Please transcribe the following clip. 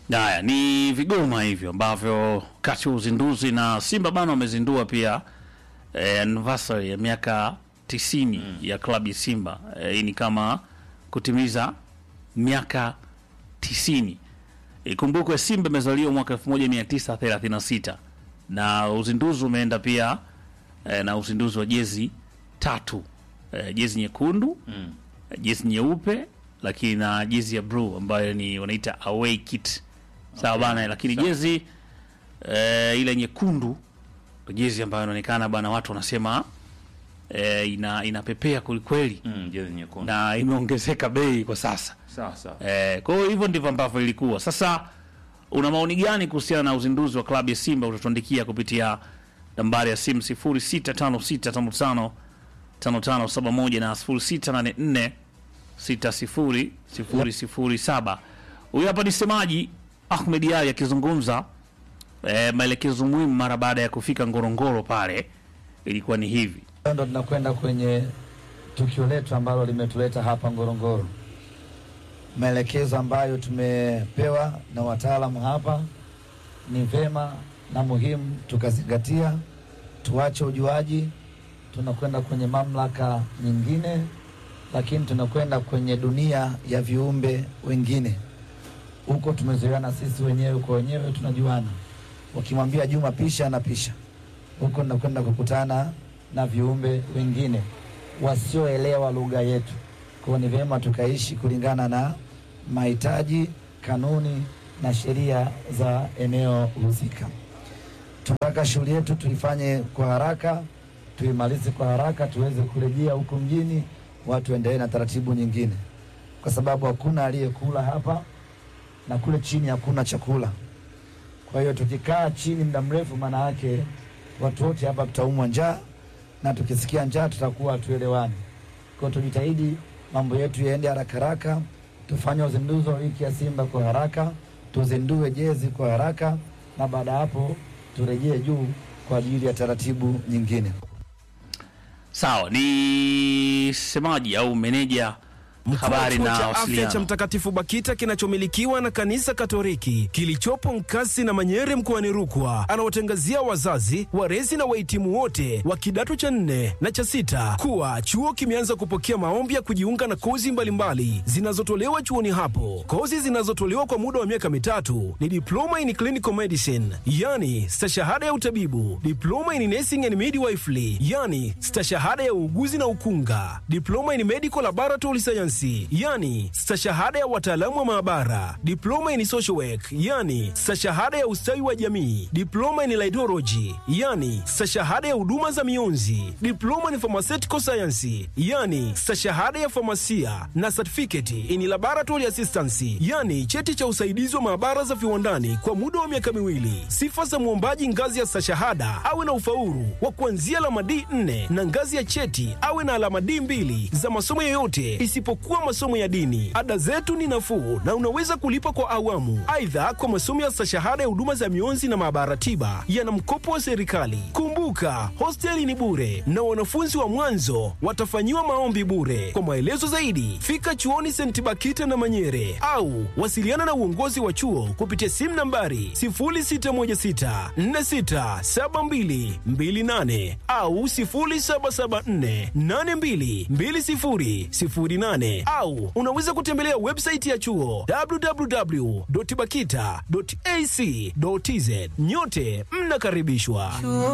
Haya ni vigoma hivyo ambavyo kati ya uzinduzi na Simba bana wamezindua pia eh, anniversary ya miaka tisini ya klabu ya Simba. Eh, Hii ni kama kutimiza miaka tisini. Ikumbukwe Simba imezaliwa mwaka 1936 na uzinduzi umeenda pia eh, na uzinduzi wa jezi tatu eh, jezi nyekundu Mm. jezi nyeupe lakini na jezi ya blue ambayo ni wanaita away kit sawa bana lakini jezi eh, ile nyekundu ndo jezi ambayo inaonekana bana watu wanasema eh, ina inapepea kwelikweli Mm, jezi nyekundu. na imeongezeka bei kwa sasa Sawa sawa. eh, kwa hiyo hivyo ndivyo ambavyo ilikuwa sasa una maoni gani kuhusiana na uzinduzi wa klabu ya simba utatuandikia kupitia nambari ya simu 065655 5571 na 0684 60007 huyu hapa ni semaji ahmed ali akizungumza eh, maelekezo muhimu mara baada ya kufika ngorongoro pale ilikuwa ni hivi Leo ndo tunakwenda kwenye tukio letu ambalo limetuleta hapa Ngorongoro. Maelekezo ambayo tumepewa na wataalamu hapa ni vema na muhimu tukazingatia, tuache ujuaji. Tunakwenda kwenye mamlaka nyingine, lakini tunakwenda kwenye dunia ya viumbe wengine. Huko tumezoeana sisi wenyewe kwa wenyewe, tunajuana. Wakimwambia Juma pisha, anapisha. Huko tunakwenda kukutana na viumbe wengine wasioelewa lugha yetu. Kwa hiyo ni vyema tukaishi kulingana na mahitaji, kanuni na sheria za eneo husika. Tunataka shughuli yetu tuifanye kwa haraka, tuimalize kwa haraka, tuweze kurejea huko mjini, watu waendelee na taratibu nyingine, kwa sababu hakuna aliyekula hapa na kule chini hakuna chakula. Kwa hiyo tukikaa chini muda mrefu, maana yake watu wote hapa tutaumwa njaa, na tukisikia njaa tutakuwa hatuelewani. Kwa hiyo tujitahidi mambo yetu yaende haraka haraka, tufanye uzinduzi wa wiki ya Simba kwa haraka, tuzindue jezi kwa haraka, na baada ya hapo turejee juu kwa ajili ya taratibu nyingine. sawa ni semaji au meneja habari Kituo na cha afya cha wasiliano Mtakatifu Bakita kinachomilikiwa na kanisa Katoliki kilichopo Nkasi na Manyere mkoani Rukwa anawatangazia wazazi, walezi na wahitimu wote wa kidato cha nne na cha sita kuwa chuo kimeanza kupokea maombi ya kujiunga na kozi mbalimbali zinazotolewa chuoni hapo. Kozi zinazotolewa kwa muda wa miaka mitatu ni diploma in clinical medicine, yani stashahada ya utabibu, diploma in nursing and midwifery, yani stashahada ya uuguzi na ukunga, diploma in medical laboratory science, yani stashahada ya wataalamu wa maabara, diploma in social work, yani stashahada ya ustawi wa jamii, diploma in laidology, yani stashahada ya huduma za mionzi, diploma in pharmaceutical science, yani stashahada ya famasia na certificate in laboratory assistance, yani cheti cha usaidizi wa maabara za viwandani kwa muda wa miaka miwili. Sifa za mwombaji ngazi ya stashahada awe na ufaulu wa kuanzia alama D4 na ngazi ya cheti awe na alama D2 za masomo yoyote isipokuwa masomo ya dini. Ada zetu ni nafuu na unaweza kulipa kwa awamu. Aidha, kwa masomo ya stashahada ya huduma za mionzi na maabara tiba yana mkopo wa serikali. Kumbuka, hosteli ni bure na wanafunzi wa mwanzo watafanyiwa maombi bure. Kwa maelezo zaidi, fika chuoni St. Bakita na Manyere au wasiliana na uongozi wa chuo kupitia simu nambari 0616467228 au 0774822008 au unaweza kutembelea website ya chuo www.bakita.ac.tz. Nyote mnakaribishwa.